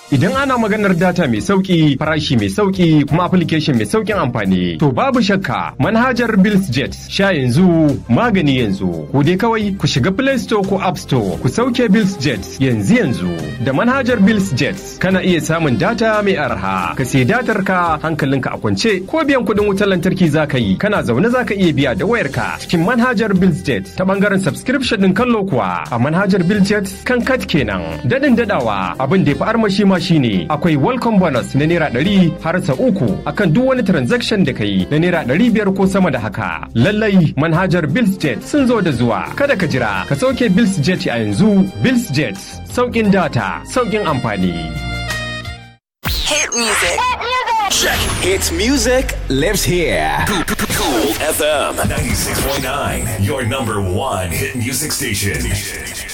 Idan ana maganar data mai sauki, farashi mai sauki, kuma application mai saukin amfani, to babu shakka manhajar BillsJet sha yanzu magani yanzu. Ku dai kawai ku shiga Play Store ko App Store ku sauke BillsJet yanzu yanzu. Da manhajar BillsJet kana iya samun data mai arha. Ka sai datar ka hankalinka a kwance ko biyan kuɗin wutar lantarki za ka yi. Kana zaune za ka iya biya da wayarka cikin manhajar BillsJet ta bangaren subscription ɗin kallo kuwa a manhajar BillsJet kan kat kenan. Daɗin daɗawa abin da ya fi armashi ma shine akwai welcome bonus na naira ɗari har sa uku akan duk wani transaction da ka yi na naira ɗari biyar ko sama da haka. Lallai manhajar BillsJet sun zo da zuwa. Kada ka jira ka sauke BillsJet a yanzu BillsJet sauƙin data sauƙin amfani. Hit music. Check. Hits music lives here. Cool FM 96.9, your number one hit music station.